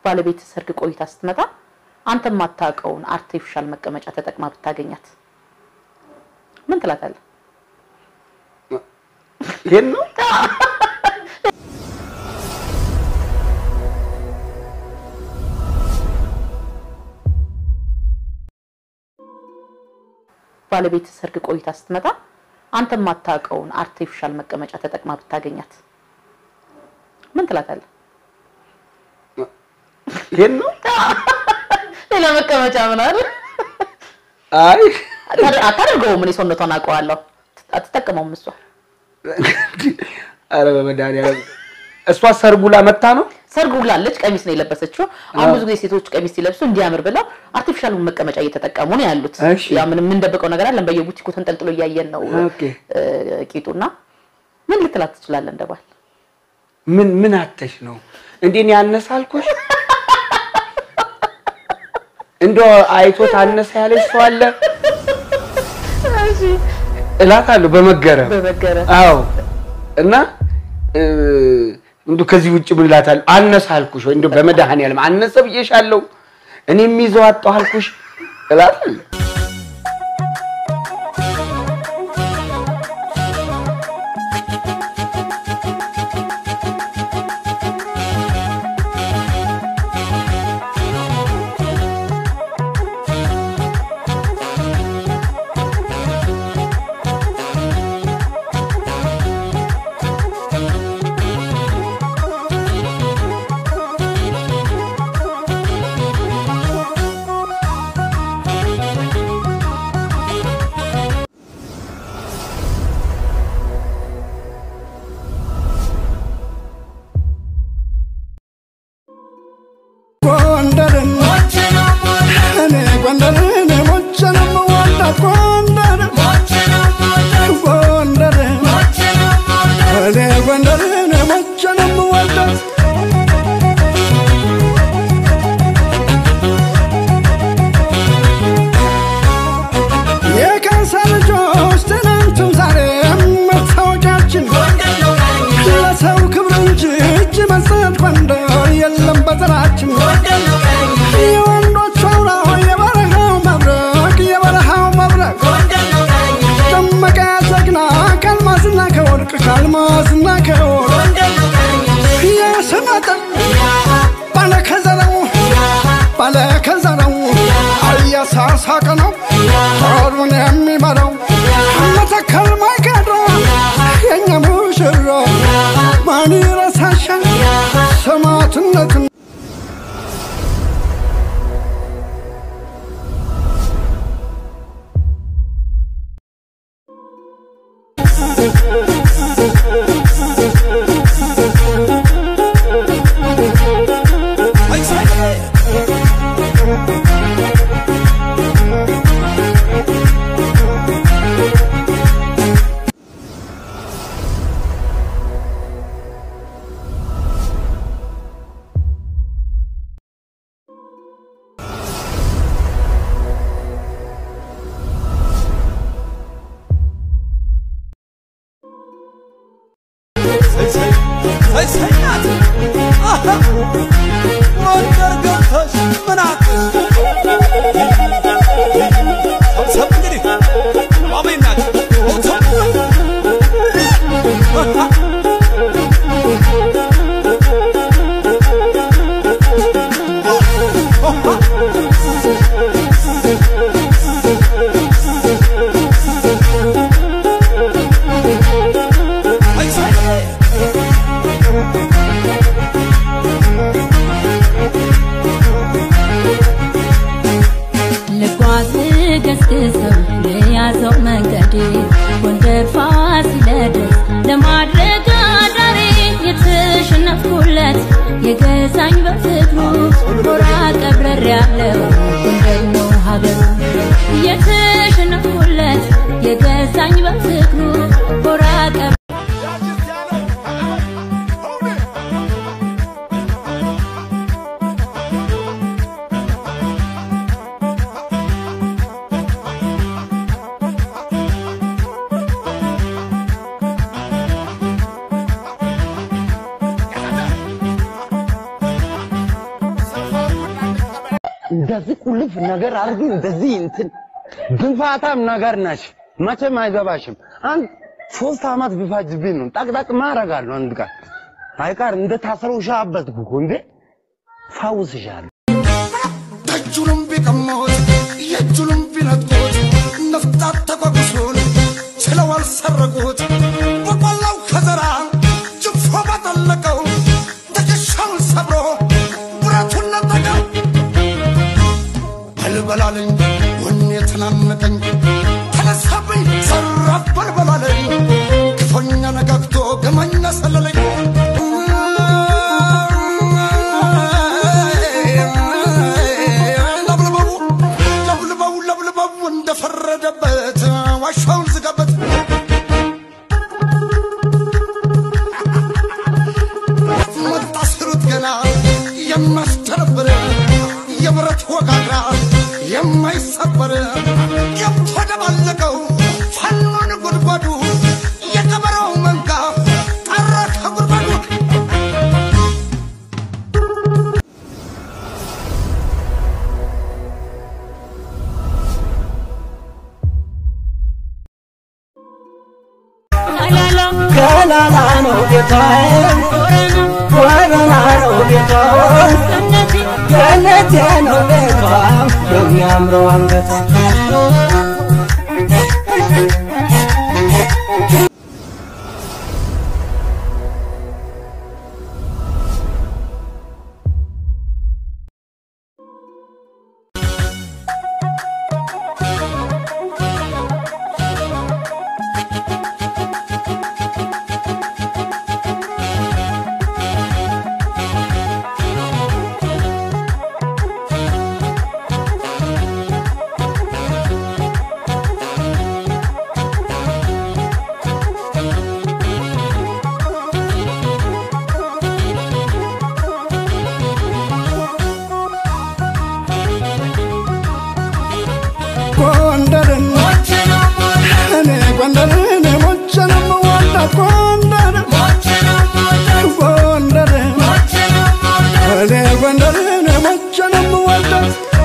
ባለቤት ሰርግ ቆይታ ስትመጣ አንተ የማታውቀውን አርቲፊሻል መቀመጫ ተጠቅማ ብታገኛት ምን ትላታለህ? ይሄን ነው ባለቤት ሰርግ ቆይታ ስትመጣ አንተ የማታውቀውን አርቲፊሻል መቀመጫ ተጠቅማ ብታገኛት ምን ትላታለህ? ይሄን ነው ሌላ መቀመጫ ምን አለ? አይ አታደርገውም። እኔ ሰውነቷን አውቀዋለሁ። አትጠቀመውም እሷ ኧረ በመድኃኒዓለም እሷ ሰርጉላ መታ ነው ሰርግ ውላለች። ቀሚስ ነው የለበሰችው። አሁን ብዙ ጊዜ ሴቶች ቀሚስ ሲለብሱ እንዲያምር ብለው አርቲፊሻሉን መቀመጫ እየተጠቀሙ ነው ያሉት። እሺ። ያ ምንም የምንደብቀው ነገር አለን። በየቡቲኩ ተንጠልጥሎ እያየን ነው ኦኬ። እ፣ ቂጡና ምን ልትላት ትችላለህ? እንደባል ምን ምን አተሽ ነው እንዴ? እኔ አነሰ አልኩሽ? እንደው አይቶት አነሰ ያለሽ ሰው አለ እላታለሁ በመገረም በመገረም አዎ። እና እ፣ እንደው ከዚህ ውጭ ምን እላታለሁ? አነሰ አልኩሽ ወይ እንደው በመድኃኒዓለም አነሰ ብዬሻለሁ። እኔ የሚይዘው አጣሁ አልኩሽ እላታለሁ። ጎንደርን እኔ ጎንደርን ሞቼንም ወዳት ጎንደርን ጎንደርን እኔ ጎንደርን ሞቼንም ወዳት የካሳ ልጆች ትናንትም ዛሬም መታወቂያችን ለሰው ክብር እንጂ እጅ መስጠት ጎንደር የለም በዘራችን የወንዶች አውራ የበረሃው መብረቅ የበረሃው መብረቅ ደመቀ ጀግና ከአልማዝና ከወርቅ ከአልማዝና ከወርቅ የስመጥር ባለከዘረው ባለከዘረው እያሳሳቀ ነው ጦሩን የሚመራው መተከል ማይቀረ የእኛ ሙሽራ ማን ይረሳሻል ሰማዕትነትን ወንደር ገብተሽ ምን አቅሽ ሰብሰብ እንግዲህ አሜን ናቸው ልጓዝ ገስግሰው የያዘው መንገዴ ጎንደር ፋሲለደስ ለማድረግ አዳሬ የተሸነፍኩለት የገዛኝ በፍቅሩ ጎራ ቀብረር ያለው ጎንደር ነው ሀገሩ የተሸነፍኩለት የገዛኝ በፍቅሩ ጎራ ቀብ ሰብሰብ እንደዚህ ቁልፍ ነገር አድርጊ፣ እንደዚህ እንትን ግንፋታም ነገር ነሽ። መቼም አይገባሽም። አንድ ሶስት አመት ቢፋጅብኝ ነው ጠቅጠቅ ማረጋለሁ። አንድ ቀን አይቀር እንደ ታስረው ሻበትኩ እኮ እንዴ ፋውስሻለሁ። ደጁንም ቢቀሙት የእጁንም ቢነጥቁት ነፍጣት ተጓጉሱን ችለው አልሰረቁት በቆላው ከዘራ ጅፎ ባጠለቀው ትከሻውን ሰብሮ ብረቱን ነጠቀው በልበላለኝ ወኔ ተናነቀኝ ተነሳብኝ ሰራፍ በልበላለኝ ክፉኛ ነጋግቶ ገመኛ ሰለለኝ ለብልበው ለብልበው ለብልበው እንደፈረደበት ዋሻውን ዝጋበት መጣ ስሩት ገና የሚያስተነብር የብረት ወጋግራ የማይሰበር ገብቶ ደባለቀው ፋኖን ጉድጓዱ የቀበረው መንጋ ጠራ ከጉድጓዱ ገናና ነው ጌታዬ ወረና ነው ጌታዬ ገነቴ ነው ቤቷ የሚያምረው አንገቷ ጎንደርን እኔ ጎንደርን ሞቼ ነው የምወዳት ጎንደርን ጎንደርን እኔ ጎንደርን ሞቼ ነው የምወዳት